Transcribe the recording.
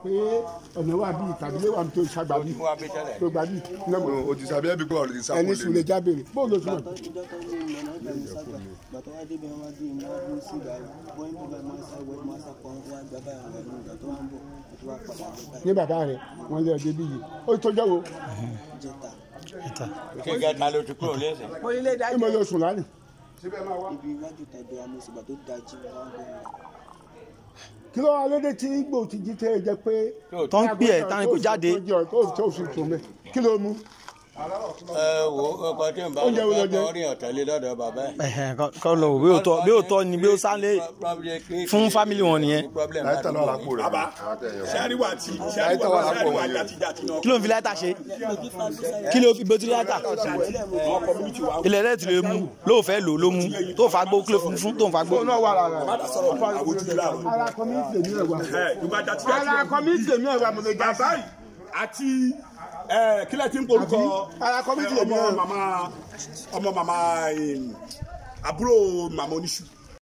pé ọ̀nà wà bíi tàbí lé wà ní tó ṣàgbà bíi Mo wá bí tẹ́lẹ̀. tó gbà bíi náà mọ̀ o ti sàbí ẹbí pé ọ̀rẹ́ ti sá ẹni sùn lè jábèrè bóun ló sùn gbàtọ́ ìjọ tó ní ìmọ̀ náà gbẹ̀mí sábà gbàtọ́ wá débi wọn wá dé ìmọ̀ wá dúró sí ìgbà yìí bọ́yìn tó bá máa sá ìwé máa sá pọ̀ wá gbà báyà wà ní ìgbà tó wá ń bọ̀ tó wá padà bọ̀ báyìí ní bàbá rẹ̀ wọ́n lé ọdẹ bí yìí ó tọ́jọ́ wo jẹta Kí gẹ́ta ló ti kúrò lẹ́sẹ̀. ìmọ̀ ló sùn lánàá ibi iwájú tàbí amúsùgbà tó dájú wọn wá bẹ̀rẹ̀ kí ló wá lóde tí igbó ti jí tẹ́ ẹ jẹ́ pé tó ń pè ẹ́ táwọn kò jáde tó tó fi tún mẹ́ kí ló mú Ẹ wo ọkọ tí ń bá Oúnjẹ wo ló jẹ? ọkọ rí ọ̀tẹ̀lé lọ́dọ̀ bàbá ẹ̀. Ẹ̀hẹ̀n, kọ́- kọ́ lọ wò bí ó tọ́ bí ó tọ́ ni bí ó sálé fún fámìlì wọn nìyẹn láìta náà lápò rẹ̀ bàbá sẹ́ríwá tí Láìta wà sẹ́ríwá lápò sẹ́ríwá wọn. jàtijàti náà kí ló ń fi láìta ṣe kí ló fi bótú láìta àwọn community wa ilẹ̀ rẹ̀ ti lè mú ló fẹ́ lò ló mú tó fà gbó kí ló fún fún tó ń fà gbó. náà wà lára má dá sọ̀rọ̀ mọ́ àwọn ojú láàrú ara kọ́míìtì èmi rẹ̀ wá ẹ̀ yorùbá jàtijàti ara kọ́míìtì èmi rẹ̀ wá mo lè já bàbá yìí àti ẹ̀ kílẹ̀ tí ń porúkọ ara kọ́míìtì èmi ọmọ rẹ̀ màmá ọmọ màmá em, àbúrò màmá oníṣù